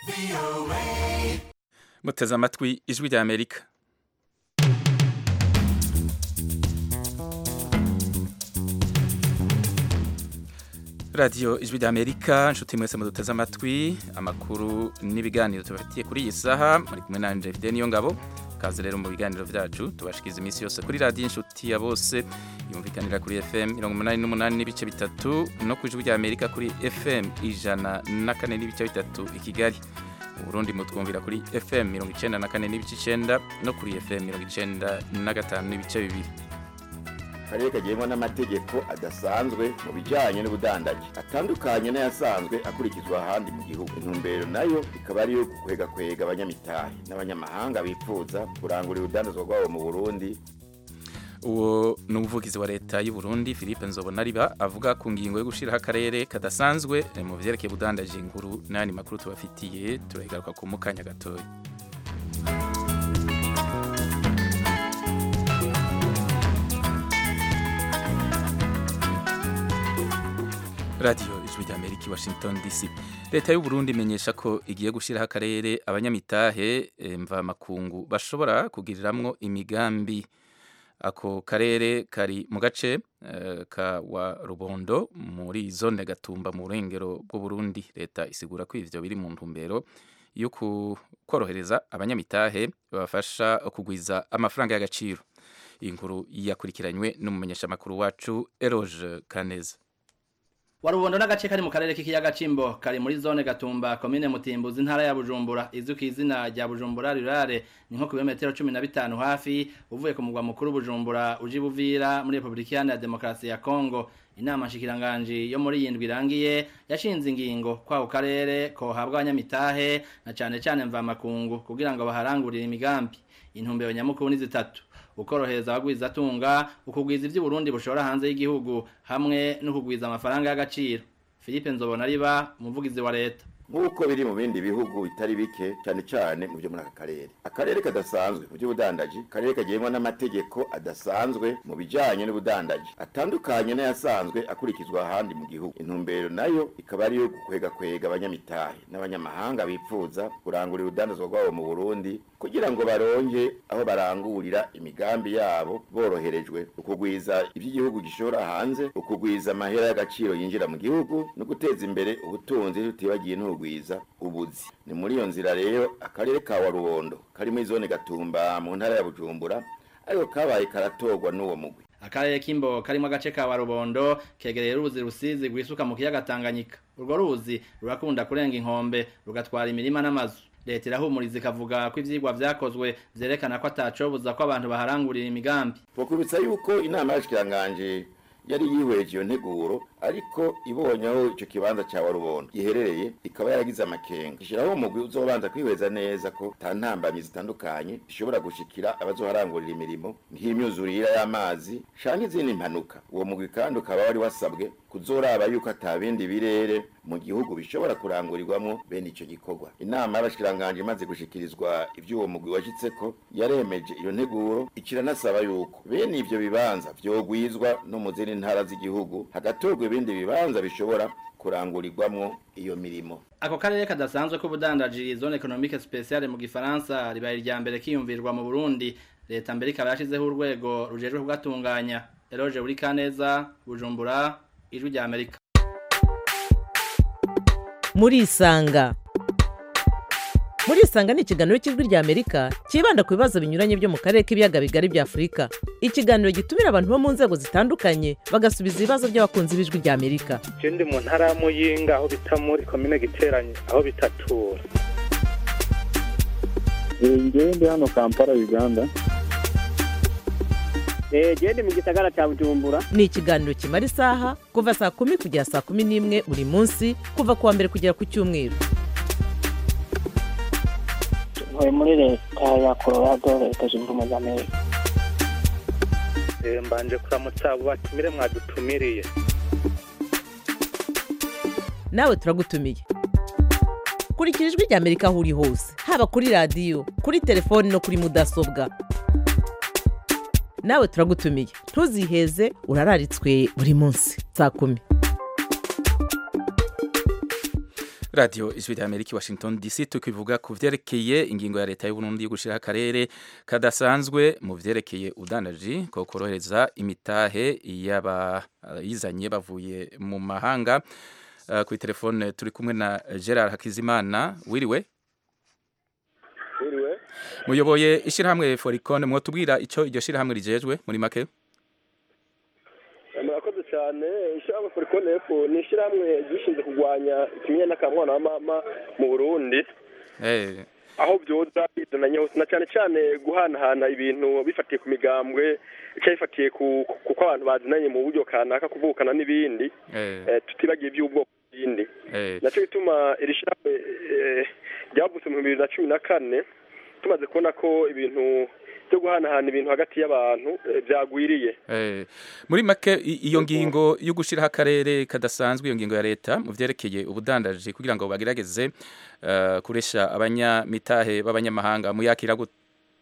muteze amatwi ijwi rya amerika radiyo ijwi rya amerika nshuti mwese muduteze amatwi amakuru n'ibiganiro tubafitiye kuri iyi saha muri kumwe na David niyo ngabo kaze rero mu biganiro byacu tubashikiza iminsi yose kuri radiyo inshuti ya bose yumvikanira kuri fm mirongo umunani n'umunani n'ibice bitatu no ku ijwi rya amerika kuri fm ijana na kane n'ibice bitatu i kigali mu burundi mutwumvira kuri fm mirongo icenda na kane n'ibice icenda no kuri fm mirongo icenda na gatanu n'ibice bibiri akarere kagengwa n'amategeko adasanzwe mu bijyanye n'ubudandaji atandukanye n'ayasanzwe akurikizwa ahandi mu gihugu intumbero nayo ikaba ari iyo kwega abanyamitahe n'abanyamahanga bifuza kurangurira urudandazwa rwabo mu burundi uwo ni umuvugizi wa leta y'u Burundi Philippe Nzobonariba avuga ku ngingo yo gushiraho akarere kadasanzwe mu vyerekeye ubudandaji inkuru n'ayandi makuru tubafitiye turayigaruka ku mukanya gatoya radiyo ijwi rya amerika i washington dc leta y'u Burundi imenyesha ko igiye gushyiraho akarere abanyamitahe mvamakungu bashobora kugiriramwo imigambi ako karere kari mu gace uh, ka wa rubondo muri zone gatumba mu burengero bw'uburundi leta isigura ko ivyo biri mu ntumbero yo korohereza abanyamitahe babafasha kugwiza amafaranga y'agaciro iyi nkuru yakurikiranywe n'umumenyeshamakuru wacu eroge kaneza warubondo n'agace kari mu karere k'ikiyaga cimbo kari muri zone gatumba komine mutimbuzi intara ya bujumbura izwi ku izina rya bujumbura rurare ni nko ku birometero cumi na bitanu hafi uvuye ku mugwa mukuru bujumbura uje buvira muri repubulika iharanira demokarasi ya kongo inama nshikiranganji yo muri yindwi irangiye yashinze ingingo kwako karere kohabwa abanyamitahe na cane cane mvamakungu kugira ngo baharangurire imigambi intumbero nyamukuru ni zitatu ukorohereza abagwiza atunga ukugwiza ivyo Burundi bushora hanze y'igihugu hamwe no kugwiza amafaranga y'agaciro Philippe Nzobona riba umuvugizi wa leta nk'uko biri mu bindi bihugu bitari bike cyane cyane mu byo muri aka karere akarere kadasanzwe mu by'ubudandaji akarere kagengwa n'amategeko adasanzwe mu bijyanye n'ubudandaji atandukanye n'ayasanzwe akurikizwa ahandi mu gihugu intumbero nayo ikaba ari iyo kwega abanyamitahe n'abanyamahanga bifuza kurangurira urudandazwa rwabo mu burundi kugira ngo baronke aho barangurira imigambi yabo boroherejwe ukugwiza iby'igihugu gishora hanze ukugwiza amahera y'agaciro yinjira mu gihugu no guteza imbere ubutunzi tutibagiye n'ubugwiza ubuzi ni muri iyo nzira rero akarere ka warubondo kari muri zone gatumba mu ntara ya bujumbura ariko kabaye karatorwa n'uwo mugwi akarere k'imbo karimo agace ka warubondo kegereye uruzi rusizi rwisuka mu kiyaga tanganyika urwo ruzi rurakunda kurenga inkombe rugatwara imirima n'amazu leta irahumuriza ikavuga ko ivyigwa vyakozwe vyerekana ko atacobuza ko abantu baharangurira imigambi twakubitsa yuko inama y'abashikiranganje yari yihweje iyo nteguro ariko ibonye aho icyo kibanza cya warubondo giherereye ikaba yaragize amakenga ishyiraho umugwi uzobanza kwihweza neza ko nta ntambamyi zitandukanye zishobora gushikira abazoharangurira imirimo nk'imyuzurire y'amazi canke izindi mpanuka uwo mugwi kandi ukaba wari wasabwe kuzoraba yuko atabindi birere mu gihugu bishobora kurangurirwamo bene ico gikorwa inama y'abashikiranganje imaze gushikirizwa ivy'uwo mugwi washitseko yaremeje iyo nteguro ikiranasaba yuko bene ivyo bibanza vyogwizwa no mu zindi ntara z'igihugu hagatorwa ibindi bibanza bishobora kurangurirwamwo iyo mirimo ako karere kadasanzwe k'ubudandaji zone economique spéciale mu gifaransa ribaye irya mbere kiyumvirwa mu Burundi leta mbere ikaba yashizeho urwego rujejwe kugatunganya Eloge uri kaneza Bujumbura ijwi rya Amerika muri isanga muri isanga ni ikiganiro cy'ijwi rya amerika cyibanda ku bibazo binyuranye byo mu karere k'ibiyaga bigari bya afurika ikiganiro gitumira abantu bo mu nzego zitandukanye bagasubiza ibibazo by'abakunzi b'ijwi rya amerika ndi mu ntara ya muyinga aho bita muri komine giteranye aho bitatura ngewe ndi hano kampala uganda gende mu gisagara cya bujumbura ni ikiganiro kimara isaha kuva saa kumi kugera saa kumi n'imwe buri munsi kuva ku wa mbere kugera ku cyumweru ntuye muri leta ya colorado leta zunze ubumwe za amerika mbanje kuramutsa abo batumire mwadutumiriye nawe turagutumiye kurikira ijwi rya amerika aho uri hose haba kuri radiyo kuri telefoni no kuri mudasobwa nawe turagutumiye ntuziheze urararitswe buri munsi saa kumi radiyo ijwi rya amerika washington dc tukivuga ku vyerekeye ingingo ya leta y'uburundi yo gushiraho akarere kadasanzwe mu vyerekeye udandaji ko korohereza imitahe y'abayizanye bavuye mu mahanga uh, kuri telefone turi kumwe na gerard hakizimana wiriwe Wiriwe. muyoboye ishirahamwe foricon mwotubwira ico iryo shirahamwe rijejwe muri make murakoze cyane ishyirahamwe forikone efu ni ishyirahamwe gishinzwe kurwanya ikimenyane n'akamwana wa mama mu burundi eh aho byoza bizananye hose na cyane cyane guhanahana ibintu bifatiye ku migambwe cyangwa bifatiye ku kuko abantu bazinanye mu buryo kanaka kuvukana n'ibindi eh eh, tutibagiye iby'ubwoko bw'ibindi eh nacyo bituma iri shyirahamwe eh, ryavutse mu bibiri na cumi na kane tumaze kubona ko ibintu byo guhanahana ibintu hagati y'abantu eh, byagwiriye Eh, muri make i- iyo ngingo yo gushiraho akarere kadasanzwe iyo ngingo ya leta mu vyerekeye ubudandaji kugira ngo bagerageze uh, kuresha abanyamitahe b'abanyamahanga muyakira gute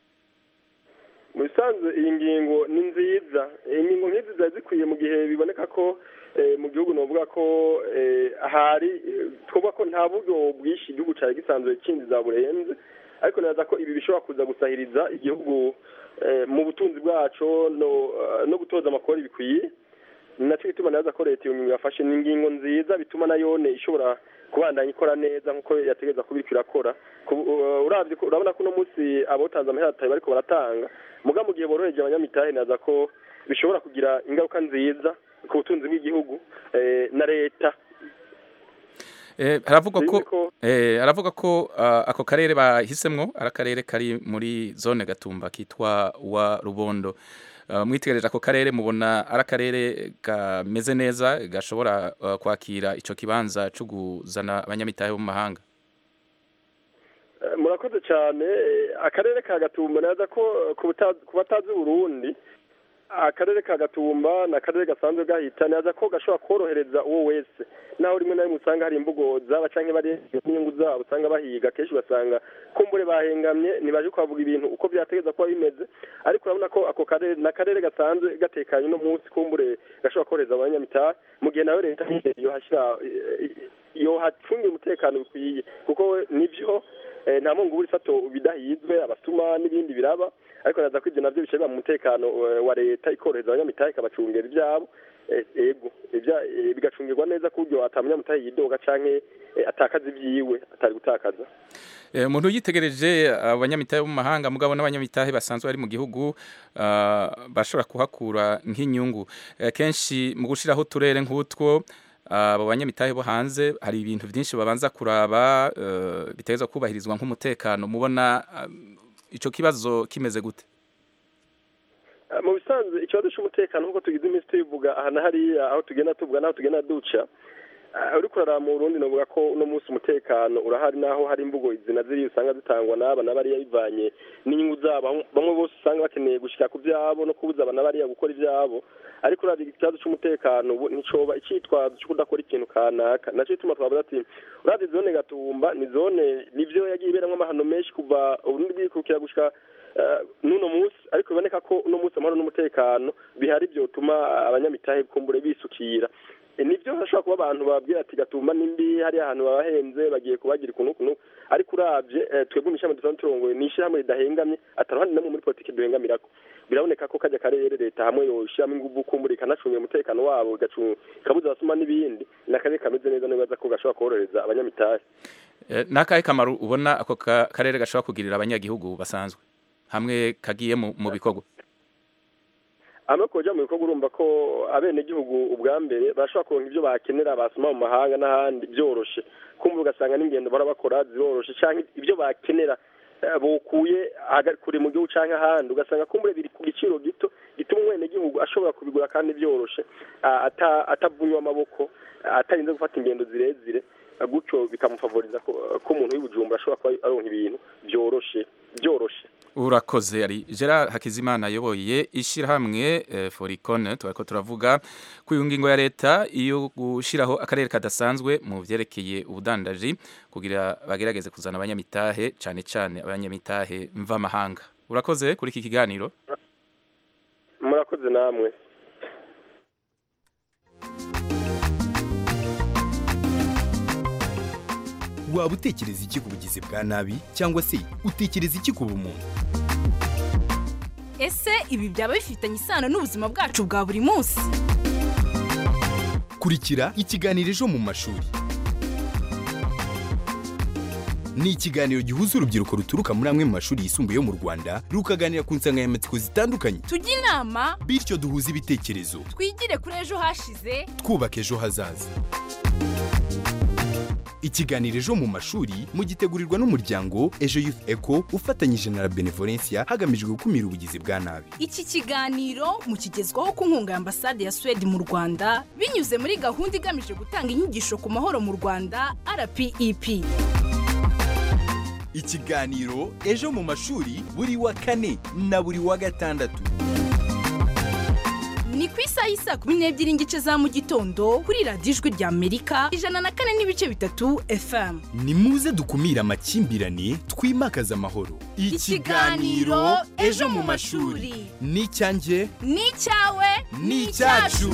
mu bisanzwe iyi ngingo ni nziza ingingo nk'izi ziba zikwiye mu gihe biboneka ko eh, mu gihugu novuga ko eh, hari eh, twovuga ko nta buryo bwinshi igihugu cyari gisanzwe kinjiza burenze ariko neza ko ibi bishobora kuza gusahiriza igihugu eh, mu butunzi bwaco no eh, no gutoza amakori bikwiye ni nacyo gituma neza ko leta iyo ngingo yafashe ni ingingo nziza bituma nayone ishobora kubandanya ikora neza nk'uko yategereza kuba iriko irakora Ku- uh, uravye ko- urabona ko uno munsi abotanze amahera atari bariko baratanga muga mu gihe boroheje abanyamitahe neza ko bishobora kugira ingaruka nziza ku butunzi bw'igihugu eh, na leta eh, haravugwa ko Sinzi ko- eh, haravuga ko uh, ako karere bahisemwo ari akarere kari muri zone gatumba kitwa wa rubondo uh, mwitegereje ako karere mubona ari akarere kameze neza gashobora uh, kwakira ico kibanza co kuzana abanyamitahe bo mu mahanga Eh, murakoze cyane Eh, akarere ka gatumba neza ko eh, ku bata- ku batazi burundi akarere ka gatumba ni akarere gasanzwe gahita neza ko gashobora korohereza uwo wese naho rimwe na rimwe usanga hari imvugo zaba canke bari n'inyungu zabo usanga bahiga kenshi ugasanga kumbure bahengamye ntibaje kuhavuga ibintu uko vyategeza kuba bimeze ariko urabona ko ako karere ni akarere gasanzwe gatekanye uno munsi kumbure gashobora korohereza abanyamitahe mu gihe nawe leta nyene yohashira eh, yohacungira umutekano bikwiye kuko nivyo eh, nta mungu buri fato bidahizwe abasuma n'ibindi biraba ariko naza ko ivyo navyo bica biba mu mutekano eh, wa leta ikorohereza abanyamitahe ikabacungera ivyabo eh, ego ivya- eh, bigacungirwa neza ku buryo ata munyamitahe yidoga canke eh, atakaza ivyiwe atari gutakaza Eh, umuntu yitegereje abanyamitahe bo mu mahanga mugabo n'abanyamitahe basanzwe bari mu gihugu ah, bashobora kuhakura nk'inyungu Eh, kenshi mu gushiraho uturere nk'utwo ah, abo banyamitahe bo hanze hari ibintu byinshi babanza kuraba eh, bitegerezwa kubahirizwa nk'umutekano mubona ah, ico kibazo kimeze gute Eh, mu bisanzwe ikibazo c'umutekano nk'uko tugize iminsi tubivuga aha na hariya aho tugenda tuvuga n'aho tugenda duca eh, uriko uraraba mu burundi novuga ko uno munsi umutekano urahari n'aho hari imvugo izina ziri usanga zitangwa n'aba na bariya bivanye n'inyungu zabo Aho- bamwe bose usanga bakeneye gushika ku vyabo no kubuza aba na bariya gukora ivyabo ariko uravye ikibazo c'umutekano ubu nticoba icitwazo co kudakora ikintu kanaka naco gituma twavuga ati uravye zone gatumba ni zone nivyo yagiye iberamwo amahano menshi kuva uburundi bwikukira gushika eh, n'uno munsi ariko biboneka ko uno munsi amahoro n'umutekano bihari vyotuma abanyamitahe kumbure bisukira E, nivyo hashobora kuba abantu babwira ati gatumba nimbi hari ahantu babahenze bagiye kubagira ukuntu ukuntu ariko uravye eh, twebwe mw'ishami dusanzwe turongoye ni ishirahamwe ridahengamye ataruhande namwe muri politiki duhengamirako biraboneka ko kajya karere leta hamwe yoshiramo inguvu kumbura ikanacungira umutekano wabo igacu- ikabuza abasuma n'ibindi ni akarere kameze neza nibaza ko gashobora korohereza abanyamitahe Eh, n'akahe kamaro ubona ako ka- karere gashobora kugirira abanyagihugu basanzwe hamwe kagiye mu mu bikorwa hamwe kuja mu bikorwa urumva ko abenegihugu ubwa mbere barashobora kuronka ivyo bakenera basoma mu mahanga n'ahandi byoroshe kumva ugasanga n'ingendo bara bakora ziroroshe canke ivyo bakenera eh, bokuye haga- kure mu gihugu canke ahandi ugasanga kumbure biri ku giciro gito gituma umwenegihugu ashobora kubigura kandi byoroshe ah, ata- atavunywa amaboko ah, atarinze gufata ingendo zirezire ah, gutyo bikamufavoriza ko ko umuntu w'ibujumbura ashobora kuba aronka ibintu byoroshe byoroshe urakoze ari gerard hakizimana ayoboye ishyirahamwe eh, foricon turiko turavuga ku ngingo ya leta iyo gushyiraho akarere kadasanzwe mu vyerekeye ubudandaji kugira bagerageze kuzana abanyamitahe cane cane abanyamitahe mvamahanga urakoze kuri iki kiganiro murakoze namwe waba utekereza iki ku bugizi bwa nabi cyangwa se utekereza iki ku bumuntu ese ibi byaba bifitanye isano n'ubuzima bwacu bwa buri munsi kurikira ikiganiro ejo mu mashuri ni ikiganiro gihuza urubyiruko ruturuka muri amwe mu mashuri yisumbuye yo mu rwanda rukaganira ku nsanganyamatsiko zitandukanye tujye inama bityo duhuze ibitekerezo twigire kuri ejo hashize twubaka ejo hazaza ikiganiro ejo mu mashuri mugitegurirwa n'umuryango ejo youth eco ufatanyije na la benevolencia hagamijwe gukumira ubugizi bwa nabi iki kiganiro mukigezwaho ku nkunga ya ambasade ya suwede mu rwanda binyuze muri gahunda igamije gutanga inyigisho ku mahoro mu rwanda rpep ikiganiro ejo mu mashuri buri wa kane na buri wa gatandatu ni ku isaha y'isa kumi n'ebyiri n'igice za mu gitondo kuri radiyo ijwi rya amerika ijana na kane n'ibice bitatu fm ni muze dukumire amakimbirane twimakaze amahoro Ikiganiro Ejo mu mashuri. ni icyanjye ni icyawe ni icyacu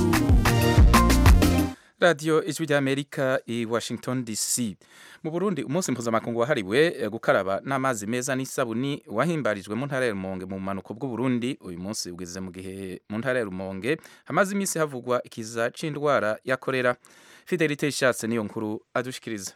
radiyo ijwi ry'amerika i washington dc mu burundi umunsi mpuzamakungu wahariwe eh, gukaraba n'amazi meza n'isabuni wahimbarijwe mu ntara ya rumonge mu bumanuko bw'uburundi uyu munsi ugeze mu gihe mu ntara ya rumonge hamaze iminsi havugwa ikiza c'indwara ya korera fidelite ishatse niyo nkuru adushikiriza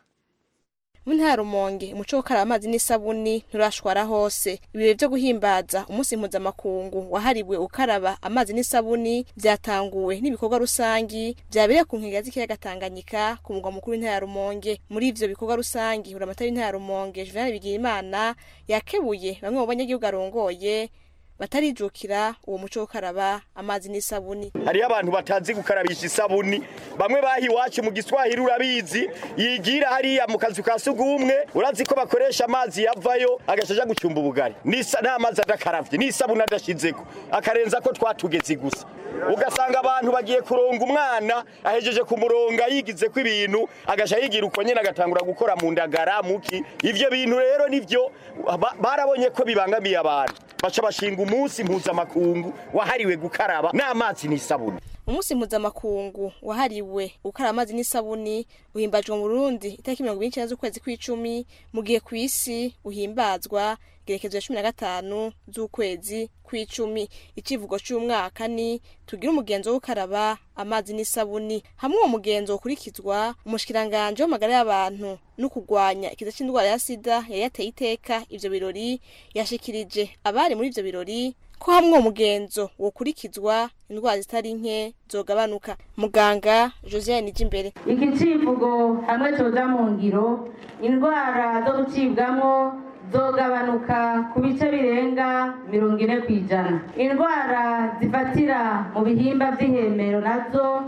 mu ntara rumonge umuco wo gukaraba amazi n'isabuni nturashwara hose ibirori byo guhimbaza umunsi mpuzamakungu wahariwe gukaraba amazi n'isabuni byatanguwe n'ibikorwa rusangi byabereye ku nkengero z'ikiyaga tanganyika ku mugwa mukuru w'intara ya rumonge muri ivyo bikorwa rusangi buramatari w'intara ya rumonge juvenal bigirimana yakebuye bamwe mu banyagihugu arongoye batarijukira uwo muco wo gukaraba amazi n'isabuni hariyo abantu batazi gukarabisha isabuni bamwe baha iwacu mu giswahili urabizi yigira hariya mu kazu ka sugumwe urazi ko bakoresha amazi yavayo agaca aja gucumba ubugari N'isa- n'amazi adakaravye n'isabuni adashizeko akarenza ko twatugezi gusa ugasanga abantu bagiye kuronga umwana ahejeje kumuronga yigize ko ibintu agaca yigira uko nyene agatangura gukora mu ndagara muki ivyo bintu rero nivyo ba- barabonye ko bibangamiye abantu baca bashinga umunsi mpuzamakungu wahariwe gukaraba n'amazi n'isabuni umunsi mpuzamakungu wahariwe gukaraba amazi n'isabuni uhimbajwe mu burundi itariki mirongo ibiri n'icyenda z'ukwezi kw'icumi mu gihe ku isi uhimbazwa igerekezo ya cumi na gatanu z'ukwezi kw'icumi icivugo c'umwaka ni tugire umugenzo wo gukaraba amazi n'isabuni hamwe uwo mugenzo ukurikizwa umushikiranganje w'amagara y'abantu no kurwanya ikiza c'indwara ya sida yari yateye iteka ivyo birori yashikirije abari muri ivyo birori ko hamwe uwo mugenzo wokurikizwa indwara zitari nke zogabanuka muganga josiane nijimbere iki civugo hamwe coja mu ngiro indwara zo gucibwamwo zogabanuka ku bice birenga mirongo ine ku ijana indwara zifatira mu bihimba vy'ihemero nazo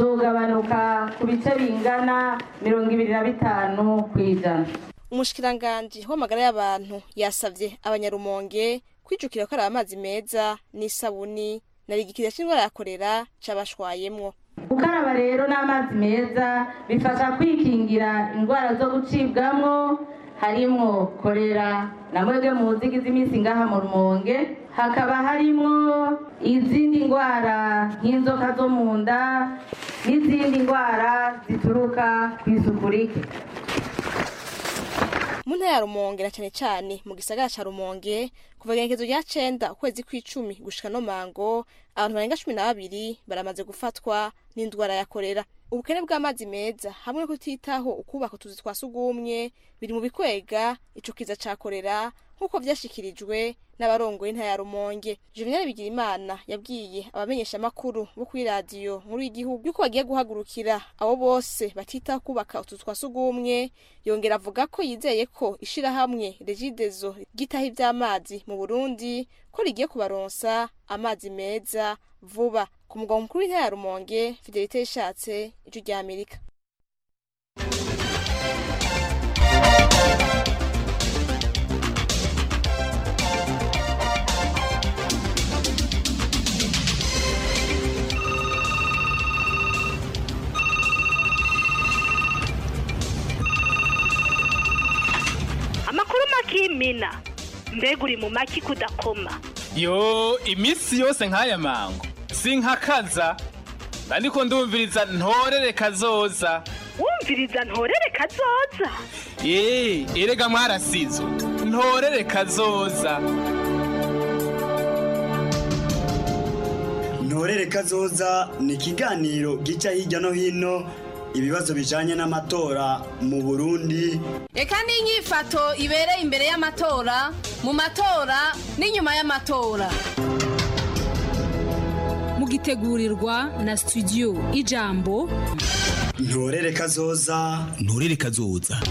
zogabanuka ku bice bingana mirongo ibiri na bitanu ku ijana umushikiranganji w'amagara y'abantu yasavye abanyarumonge kwijukira gukaraba amazi meza n'isabuni na rigikira c'indwara ya korera cabashwayemwo gukaraba rero n'amazi meza bifasha kwikingira indwara zo gucibwamwo harimwo korera na mwebwe muzigize iminsi ngaha mu rumonge hakaba harimwo izindi ndwara nk'inzoka zo mu nda n'izindi ndwara zituruka ku isuku rike mu ntara ya rumonge na cane cane mu gisagara ca rumonge kuva igenekezo rya cenda ukwezi kw'icumi gushika no mango abantu barenga cumi na babiri baramaze gufatwa n'indwara ya korera ubukene bw'amazi meza hamwe no kutitaho ukubaka utuzu twa sugumwe biri mu bikwega ico kiza ca korera nk'uko vyashikirijwe n'abarongoye intara ya rumonge juvenal bigirimana yabwiye abamenyesha amakuru bo kuri radiyo nkuru y'igihugu yuko bagiye guhagurukira abo bose batitaho kubaka utuzu twa sugumwe yongera avuga ko yizeye ko ishirahamwe regidezo ryitaho ivy'amazi mu burundi ko rigiye kubaronsa amazi meza vuba ku mugwa mukuru w'intara ya rumonge fidelite yishatse ijwi rya amerika amakuru makimina mbega uri mu maki kudakoma yo iminsi yose nk'aya mango sinkakaza ariko ndumviriza ntorere kazoza wumviriza ntorere kazoza Eh, erega mwarasizo ntorere kazoza ntorere kazoza ni ikiganiro gica hirya no hino ibibazo bijanye n'amatora mu burundi reka n'inyifato ibereye imbere y'amatora mu matora n'inyuma y'amatora mugitegurirwa na studio ijambo ntorere kazoza ntorere kazoza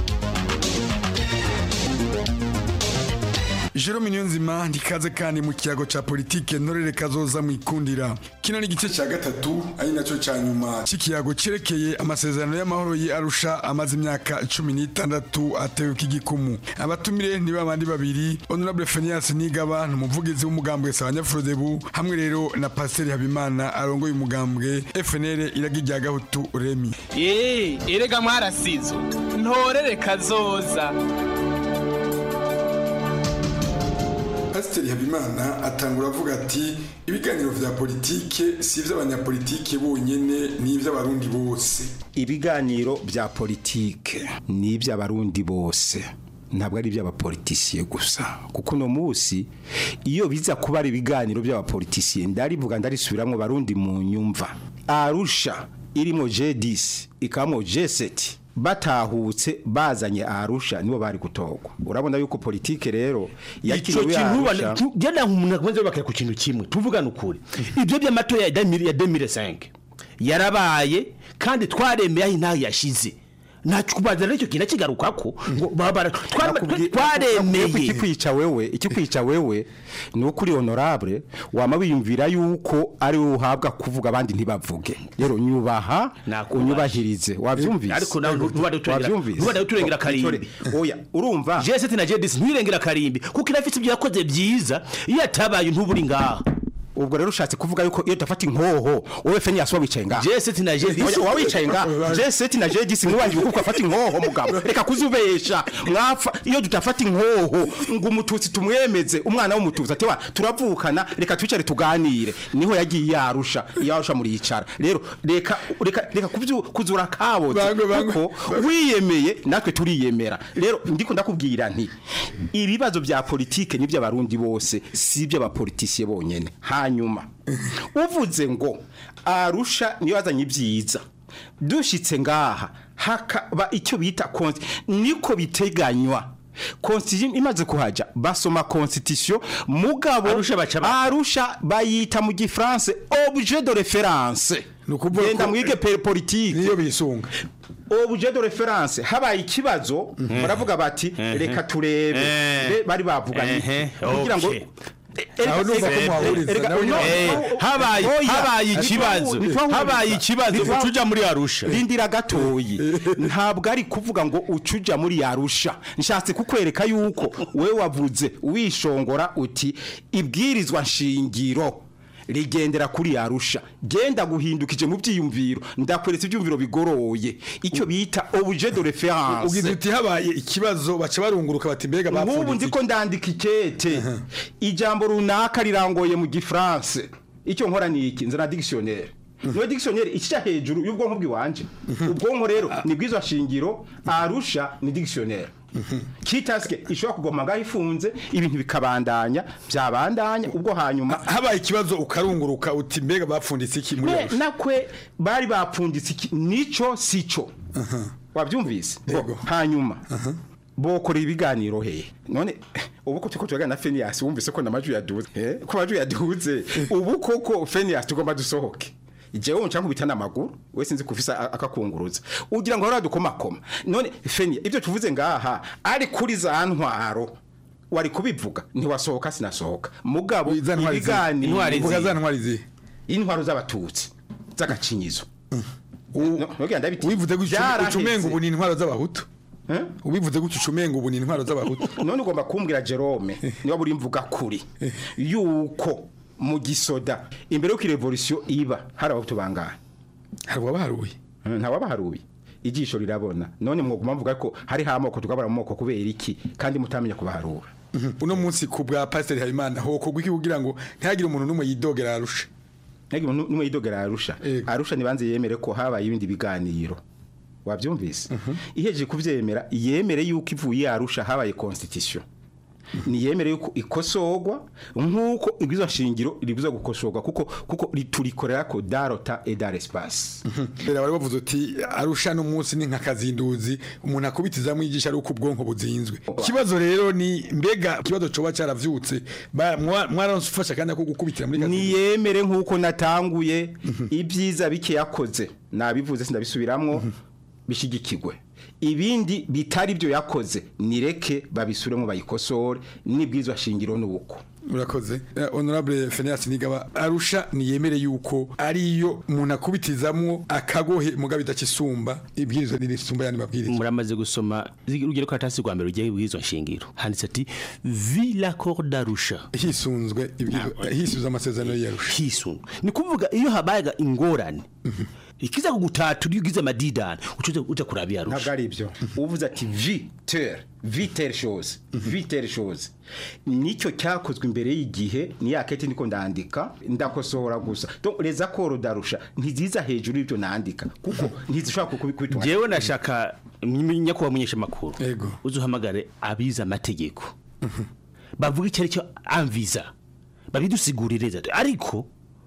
Jerome Niyonzima ndikaze kandi mu kiyago ca politike ntorere kazoza mwikundira kino ni igice ca gatatu ari naco ca nyuma c'ikiyago cerekeye amasezerano y'amahoro yi Arusha amaze imyaka cumi n'itandatu atewe k'igikumu abatumire ni babandi babiri Honorable Phineas Nigaba ni umuvugizi w'umugambwe Sabanyafurodebu hamwe rero na Pasiteri Habimana arongoye umugambwe FNL iragi rya Gahutu Remi Eh, erega mwarasizo ntorere kazoza Pasiteri Habimana atangura avuga ati ibiganiro vya politike si ivy'abanyapolitike bonyene ni ivy'abarundi bose ibiganiro bya politike ni iby'abarundi bose ntabwo ari iby'abapolitisiye gusa kuko uno munsi iyo biza kuba ari ibiganiro by'abapolitisiye ndarivuga ndarisubiramo barundi mu nyumva arusha irimo J10 ikamo J7 batahutse bazanye arusha nibo bari gutogwa urabona yuko politike rero ico yakiriwe kintu arusha genda umuntu akomeze bakira ku kintu kimwe tuvugana ukuri ibyo by'amatora ya 2000 ya 2005 yarabaye kandi twaremeye aho intaho yashize ntacyo kubaza n'icyo kintu kigarukako ngo babara twaremeye ikikwica wewe ikikwica wewe ni uko uri honorable wama wiyumvira yuko ari wowe uhabwa kuvuga abandi ntibavuge rero nyubaha unyubahirize wabyumvise ariko nawe ntubade uturengera Wavyumvise? ntubade uturengera karimbi oya urumva J7 na J10 ntirengera karimbi kuko irafite ibyo yakoze byiza iyo atabaye ntuburi ngaha ubwo rero ushatse kuvuga yuko iyo dafata inkoho wowe feni yasuba wicaye ngaha J7 na J10 Oya, wa wicaye ngaha J7 na J10 mwiwangiye kuko afata inkoho mugabo reka kuzubesha mwapfa iyo tutafata inkoho ngo umututsi tumwemeze umwana w'umututsi ati wa turavukana reka twicare tuganire niho yagiye yarusha yarusha muri yicara rero reka reka reka kubyu- kuzura kabotse kuko wiyemeye natwe turiyemera rero ndiko ndakubwira nti ibibazo bya politike ni by'abarundi bose si iby'abapolitisiye bonyene hanyuma uvuze ngo arusha niyo yazanye ibyiza dushitse ngaha hakaba icyo bita konti niko biteganywa constitution imaze kuhaja basoma constitution mugabo arusha bayita mu gifaransa objet de référence genda mwige pe- politique niyo bisunga objet de référence habaye ikibazo baravuga bati Mhm. reka turebe Eh. Be- bari bavuganye Ehe, kugira ngo okay. Aho numva ko muhahuriza, Erega, nawe no, nyine- no, habaye Oya, habaye ntitwahu- ikibazo ntitwahuriza. habaye ikibazo Ntitwahu- ucuja muri arusha rindira gatoyi ntabwo ari kuvuga ngo ucuja muri yarusha nshatse kukwereka yuko we wavuze wishongora uti ibwirizwa nshingiro rigendera kuri yarusha genda guhindukije mu byiyumviro ndakweretse ibyumviro bigoroye icyo bita objet de référence ugize uti habaye ikibazo baca barunguruka bati mbega nk'ubu bapfundikiye ndiko ndandika ikete ijambo runaka rirangoye mu gifaransa icyo nkora ni iki nzana dictionnaire niyo dictionnaire ikica hejuru y'ubwonko bw'iwanje ubwonko rero ni bw'izo shingiro arusha ni dictionnaire kitaske ishobora kugoma ngaho ifunze ibintu bikabandanya byabandanya ubwo hanyuma habaye ikibazo ukarunguruka uti mbega bapfunditse iki muri Me- Arusha? nakwe bari bapfunditse iki nico sico wabyumvise Bo, hanyuma bokorera ibiganiro he none ubu ko turiko turagana na Phineas wumvise ko namajwi yaduze eh ko amajwi yaduze ubu koko Phineas tugomba dusohoke jewe nca nkubita n'amaguru we sinzi kufisa a- akakunguruza ugira ngo hora dukomakoma none Phineas ibyo tuvuze ngaha ari kuri za ntwaro wari kubivuga ntiwasohoka sinasohoka mugabo ibiganiro Uvuga za ntwari zihe intwaro z'abatutsi z'agacinyizo ubivuze gutyo ucumenga ubu ni intwaro z'abahutu ubivuze gutyo ucumenga ubu ni intwaro z'abahutu none ugomba kumbwira Jerome niba buri mvuga kuri yuko mu gisoda imbere y'uko revolution iba hari abahutu bangahe hari uwabaharuye nta wabaharuye ijisho rirabona none mwoguma mvuga ko hari amoko tukabara mu moko kubera iki kandi mutamenya kubaharura uno munsi ku bwa pasiteri habimana hokorwa iki kugira ngo ntihagire umuntu n'umwe yidogera arusha ntihagire umuntu n'umwe yidogera arusha arusha ntibanze yemere ko habaye ibindi biganiro wabyumvise ihejeje kuvyemera yemere yuko ivuye arusha habaye constitution niyemere yuko ikosorwa nk'uko ibwizo nshingiro ribuza gukosorwa kuko kuko turikorera ko darota et dar espace rero bari bavuze uti arusha no munsi ni nka kazinduzi umuntu akubitiza mwigisha ari uko ubwonko buzinzwe ikibazo rero ni mbega ikibazo coba caravyutse ba- mwa- mwarafasha kandi ko gukubitira muri kazinduzi niyemere nk'uko natanguye ibyiza bike yakoze nabivuze sindabisubiramwo bishigikirwe ibindi bitari byo yakoze nireke babisubiremo bayikosore n'ibwirizwa shingiro n'ubuko urakoze Eh, honorable Phineas Nigaba arusha niyemere yuko ariyo umuntu akubitizamwo akagohe mugabe idakisumba ibwirizwa n'irisumba yani mabwiriza muramaze gusoma urugero ko atasi rwa mbere rugiye ibwirizwa nshingiro handitse ati vi l'accord d'arusha hisunzwe ibwirizwa hisunzwe amasezerano y'arusha hisunzwe ni kuvuga iyo habayaga ingorane ikiza kugutatura iyo ugize amadidani uca uja kuraba iyo arusha ntabwo ari ibyo uvuze ati vitere vitere shoze vitere shoze nicyo cyakozwe imbere y'igihe ni ya kete niko ndandika ndakosohora gusa donc les accords d'arusha ntiziza hejuru y'ibyo nandika kuko ntizishobora kubitwa jewe nashaka nyakubahwa munyesha makuru yego uzuhamagare abize amategeko bavuga icyo ari cyo amviza babidusigurire ariko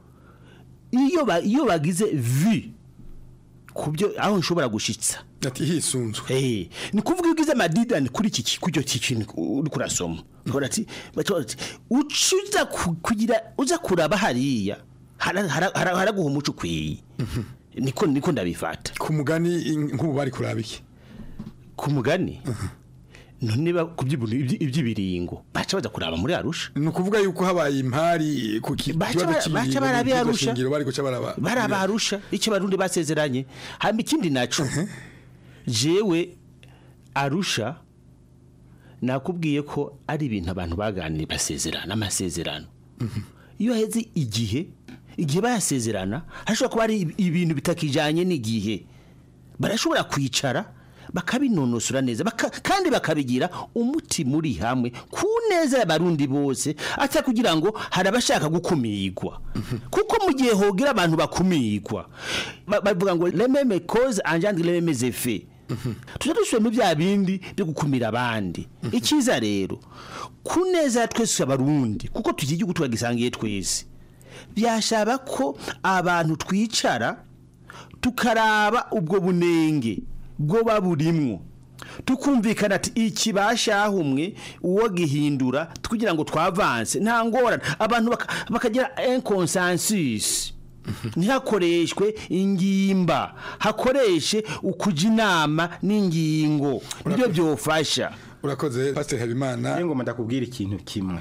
iyo ba- iyo bagize vi kubyo aho nshobora gushitsa ati hisunzwe eh ni kuvuga iyo ugize amadidani kuri iki ki- kujyo kintu uri kurasoma ukora ati bacho ati ucuza ku- kugira uza kuraba hariya hara- hara- hara- haraguha umuco ukwiye niko niko ndabifata ku mugani in- nk'ubu bari kuraba iki ku mugani none ba kubyibuntu iby'ibiringo baca baza kuraba muri arusha ni ukuvuga yuko habaye impari ku ki- Baca kibazo bara- cy'ibiringo baca barabi n'ibwirizwa Arusha. shingiro bari guca baraba baraba arusha icyo barundi basezeranye hamba ikindi naco jewe arusha nakubwiye ko ari ibintu abantu baganiriye basezerana amasezerano iyo heze igihe igihe bayasezerana hashobora kuba ari ib- ibintu bitakijanye n'igihe barashobora kwicara bakabinonosora neza baka, kandi bakabigira umuti muri hamwe ku neza y'abarundi bose ata kugira ngo hari abashaka gukumirwa kuko mu gihe hogira abantu bakumirwa ba- bavuga ngo lememe cause engendre les mêmes effets tujya dusubiramo bya bindi byo gukumira abandi icyiza rero ku neza ya twese abarundi kuko tugira igihugu tukagisangiye twese byashaba ko abantu twicara tukaraba ubwo bunenge bwo baburimwo tukumvikana ati iki bashahumwe uwo gihindura kugira ngo twavanse nta ngorane abantu baka- bakagira inconsensus ntihakoreshwe ingimba hakoreshe ukuja inama n'ingingo nibyo byofasha urakoze pastor habimana ngoma ndakubwira ikintu kimwe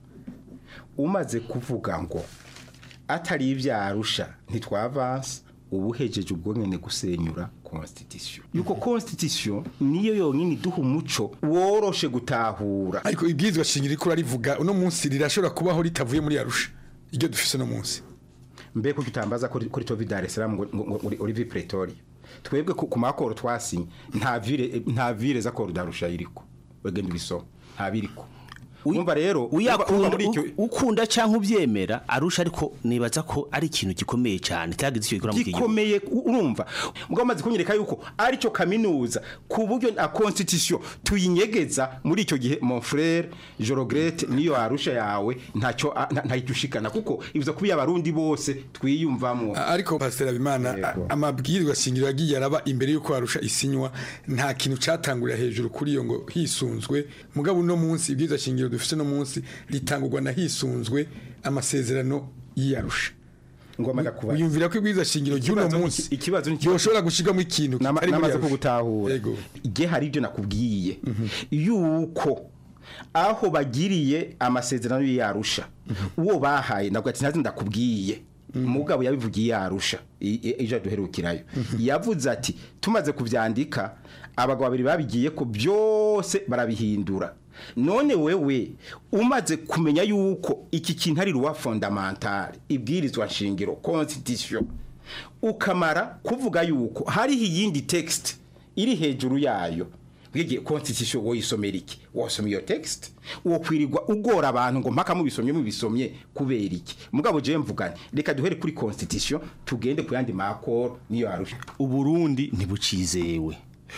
umaze kuvuga ngo atari ibyarusha ntitwavanse ubu hejeje ubwo nyine gusenyura constitution yuko constitution niyo yonyine iduha umuco woroshe gutahura ariko ibwirizwa shingiro riko rarivuga uno munsi rirashobora kubaho ritavuye muri arusha iryo dufise no munsi mbe ko tutambaza kuri kuri Tovi Dar es Salaam ngo ngo- ngo uri- uri vi Pretoria twebwe ku ku makoro twasinye nta vire nta vire za koro darusha iriko wegenda ubisoma nta biriko umva rero urumva- urumva muri icyo U- ukunda cyangwa ubyemera arusha ariko nibaza ko ari ikintu gikomeye cyane cyagize icyo gikora mu gihugu gikomeye u- urumva mugabo maze kunyereka yuko ari cyo kaminuza ku buryo na constitution tuyinyegeza muri icyo gihe mon frère Jorogrete niyo arusha yawe ntacyo a- nta- ntahita ushikana kuko ibuza kuba abarundi bose twiyumvamwo ariko pastor habimana a- amabwirizwa shingiro yagiye araba imbere yuko arusha isinywa nta kintu catangurira hejuru kuri iyo ngo hisunzwe mugabo uno munsi ibwirizwa shingiro dufise no munsi ritangurwa na hisunzwe amasezerano y'arusha ngoma ndakubaza wiyumvira ko ibwirizwa shingiro ry'uno Ikibazo ni- munsi ikibazo ni yoshobora gushigamo ikintu kitari muri namaze Arusha. kugutahura igihe hari ibyo nakubwiye yuko aho bagiriye amasezerano y'arusha uwo bahaye ntabwo ati ntazi ndakubwiye mugabo yabivugiye yarusha ejo duherukirayo yavuze ati tumaze kubyandika abagabo babiri babigiye ko byose barabihindura none wewe umaze kumenya yuko iki kintu ari ruwa fondamentale ibwirizwa nshingiro constitution ukamara kuvuga yuko hariho iyindi text iri hejuru yayo bwigiye constitution woyisomera iki wosoma iyo text wokwirirwa ugora abantu ngo mpaka mubisomye mubisomye kubera iki mugabo je mvugane reka duhere kuri constitution tugende ku yandi makoro niyo arusha uburundi ntibucizewe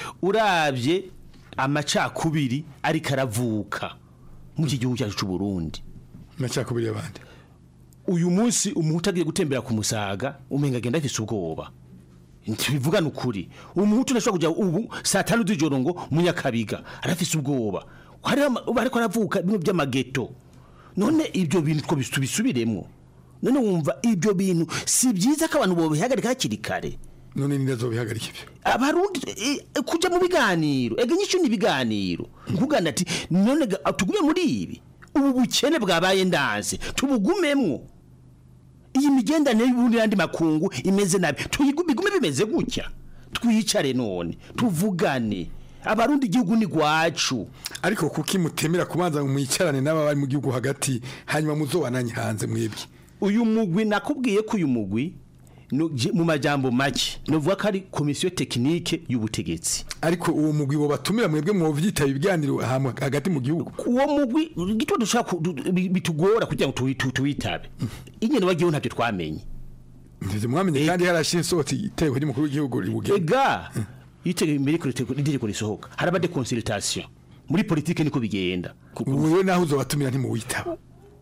urabye amacakubiri ariko aravuka muri iki gihugu cyacu cy'uburundi amacakubiri y'abandi uyu munsi umuhutu agiye gutembera ku musaga umenga agenda afise ubwoba ntibivugana ukuri umuhutu ntashobora kujya ubu saa tanu z'ijoro ngo munyakabiga arafise ubwoba hariho ama- ubu ariko aravuka bimwe by'amageto none ibyo bintu two tubisubiremo none wumva ibyo bintu si byiza ko abantu bobihagarika hakiri kare none ninde azobihagarika ibyo abarundi eh, eh, kuja mu biganiro ega nyishu ni ibiganiro nkugana ati none ga- tugume muri ibi ubu bukene bwabaye ndanze tubugumemwo iyi migendanire y'ubundi n'andi makungu imeze nabi tuyigume igume bimeze gutya twicare none tuvugane abarundi igihugu ni gwacu ariko kuki mutemera kubanza ngo mwicarane n'aba bari mu gihugu hagati hanyuma muzobananye hanze mwebwe uyu mugwi nakubwiye ko uyu mugwi no- je- mu majambo make novuga ko ari komisiyo tekinike y'ubutegetsi ariko uwo mugwi bo batumira mwebwe mwovyitaba ibiganiro hamwe hagati mu gihugu uwo mugwi gito dushaka ku- du- bi- bitugora kugira ngo tuwi- tu- tuwitabe ingene bagiyeho ntabyo twamenye ndivyo mwamenye kandi harashiye isohotse iteko ry'umukuru w'igihugu ribugena ega yitege imbere ko itegeko- itegeko risohoka haraba de consultation muri politike niko bigenda wewe naho uzobatumira ntimuwitaba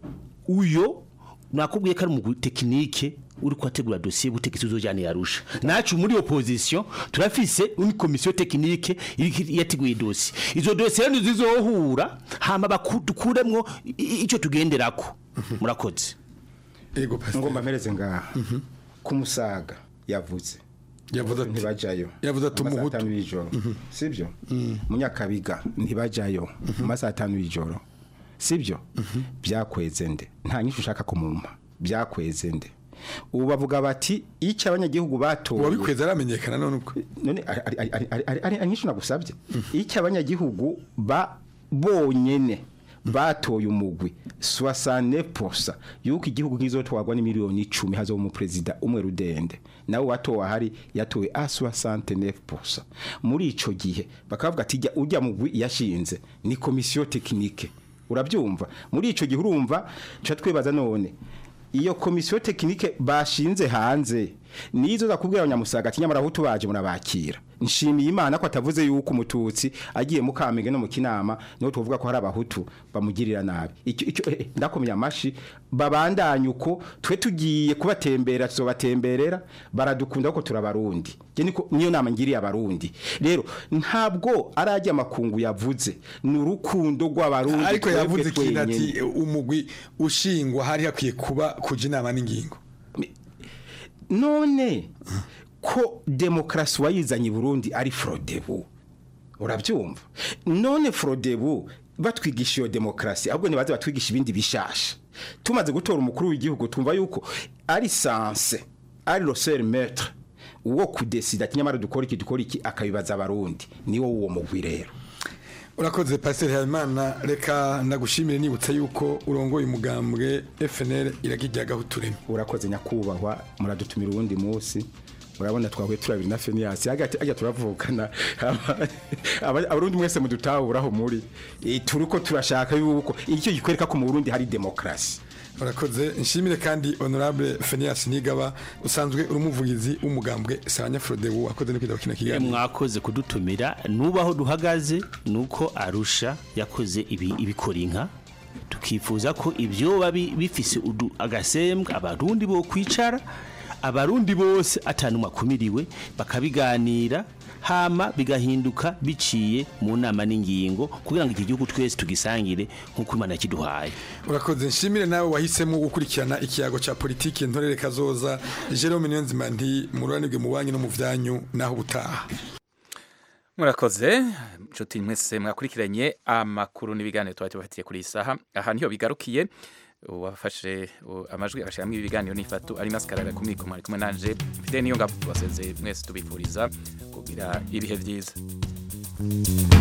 uyo nakubwiye ko ari umugwi tekinike uri kwategura dosiye y'ubutegetsi uzojyana yarusha nacu muri opposition turafise une komisiyo tekinike iri- yateguye dosiye izo dosiye rero zizohura hama baku- dukuremwo i- i- ico tugenderako murakoze ego ngomba mpereze ngaha ku musaga yavuze yavuze ati ntibajayo yavuze ati mu masaha umuhutu atanu y'ijoro sibyo munyakabiga ntibajayo mu masaha atanu y'ijoro sibyo byakweze nde nta nyinshi ushaka kumumpa byakweze nde ubu bavuga bati icyo abanyagihugu batoye uwabikweza aramenyekana none ubwo none ari- ari- ari- ari- ari- ari ari nyinshi nagusabye icyo abanyagihugu ba bonyene batoye umugwi soixante posa yuko igihugu kizotwagwa ni miliyoni icumi hazo mu president umwe rudende nawe watowe ahari yatowe a soixante neuf posa muri ico gihe bakavuga ati jya ujya mugwi yashinze ni komisiyo tekinike urabyumva muri ico gihe urumva ca twibaza none iyo komisiyo tekinike bashinze hanze nizo zakubwira abanyamusaga ati nyamara aho tubaje murabakira nshimiye imana ko atavuze yuko umututsi agiye mu kamenge no mu kinama niho tuvuga ko hari abahutu bamugirira nabi icyo icyo eh, eh, ndakomeye amashi babandanye uko twe tugiye kubatembera tuzobatemberera baradukunda ko turabarundi je niko niyo nama ngiriye abarundi rero ntabwo arajya amakungu yavuze ni urukundo rw'abarundi ariko twebwe yavuze ikintu ati twenyene. umugwi ushingwa hari hakwiye kuba kuja inama n'ingingo none ko demokarasi wayizanye i burundi ari forodebu urabyumva none forodebu batwigisha iyo demokarasi ahubwo ntibaze batwigisha ibindi bishasha tumaze gutora umukuru w'igihugu tumva yuko ari sanse ari roseri metre uwo kudesida ati nyamara dukora iki dukora iki akabibaza abarundi niwo uwo mugwi rero urakoze pasiteri habimana reka ndagushimire nibutsa yuko urongoye umugambwe fnl iragijyagaho utureme urakoze nyakubahwa muradutumira uwundi munsi urabona twahuye turabiri na feniyasi ajya turavukana Aba- abarundi mwese mudutahuraho muri Eh, turiko turashaka yuko icyo gikwereka ko mu burundi hari demokarasi urakoze nshimire kandi honorable fenias nigaba usanzwe uri umuvugizi w'umugambwe sabanya frodebu wakoze no kwita kino Eh, kiganiro mwakoze kudutumira nubaho duhagaze nuko arusha yakoze ibi ibikora inka tukifuza ko ibyo babi bifise udu agasembwa abarundi bo kwicara abarundi bose atanumwe akumiriwe bakabiganira hama bigahinduka biciye mu nama n'ingingo kugira ngo iki gihugu twese tugisangire nk'uko imana yakiduhaye urakoze nshimire nawe wahisemo gukurikirana ikiyago cya politiki ntorere kazoza jerome niyonzima nti mururanirwe mu banki no mu byanyu naho ubutaha murakoze inshuti mwese mwakurikiranye amakuru n'ibiganiro tuba tubafitiye kuri iyi saha aha niho bigarukiye uwafashe u- amajwi agashyiramo ibiganiro n'ifatu ari masikarara ku mikoma ari kumwe nanje mfite niyo ngabo basezeye mwese tubifuriza kugira ibihe byiza